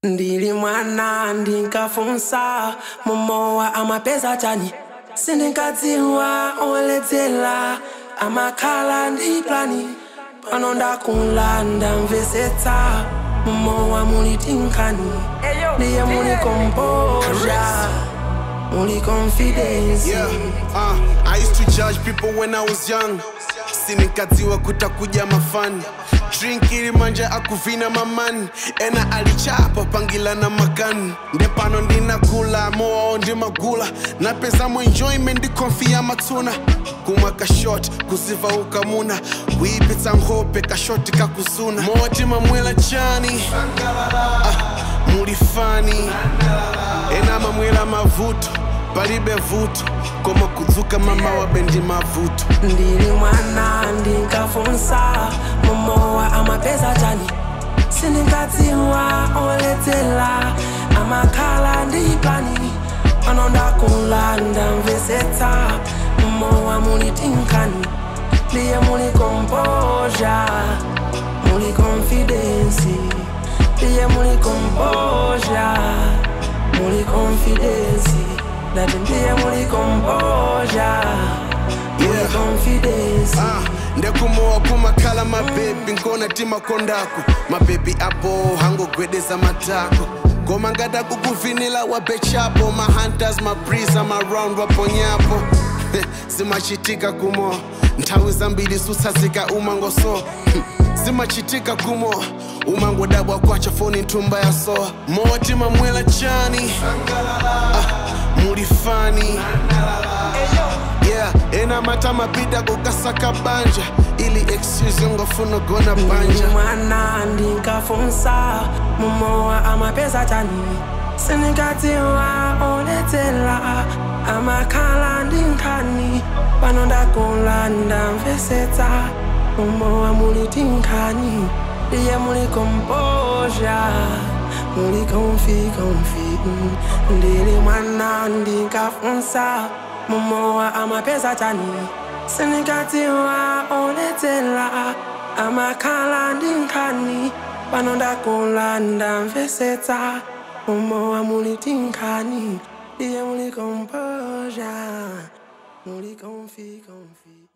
ndili mwana ndinkafunsa momowa amapeza chani sindinkadziwa oledzera amakhala ndi plani pano ndakula ndamvesetsa momowa muli tinkhani ndiye muli kompoza muli confidence Yeah, uh, I used to judge people when I was young. Sinikadziwa kutakuja mafani drink ilimanja akuvina mamani ena alichapa pangila na makani ndepano ndinakula moao ndi magula napezamo enjoyment ndikonfiya matsuna kumwa kashot kuziva ukamuna kuipitsa nkhope kashoti kakuzuna moti mamwela chani ah, mulifani ena mamwela mavuto palibe vuto koma kudzuka mama wabendi mavuto ndili mwana ndinkafunsa momowa amapeza chani sindinkadziwa oledzera amakhala ndi plani pano ndakula ndamvesetsa momowa muli tinkhani ndiye muli kompoza muli confidence ndiye muli kompoza muli confidence ndati ndiye muli kompoza muli Yeah. confidence Ah, ndekumowa kumakhala mabebi nkona timakondako mabebi apo hangogwedeza matako ngoma ngati akukuvinila wabechapo mahunters mabrisa maround waponyapo Heh, zimachitika kumo nthawi zambiri sutsatsika umangoso zimachitika kumo umangodabwa kwacha foni nthumba ya soa moti mamwela chani ah, mulifani yeah ena mata mapita kukasaka banja ili excuse ngofuna gona ndili banja mwana ndinkafunsa momowa amapeza chani sindinkadziwa oledzera amakhala ndi nkhani pano ndakula ndamvesetsa momowa muli tinkhani ndiye muli kompoza muli konfi konfi ndili mwana ndinkafunsa momowa amapeza chani sindinkadziwa oledzera amakhala ndi nkhani pano ndakula ndamvesetsa momowa muli tinkhani ndiye muli kompoza muli konfi konfi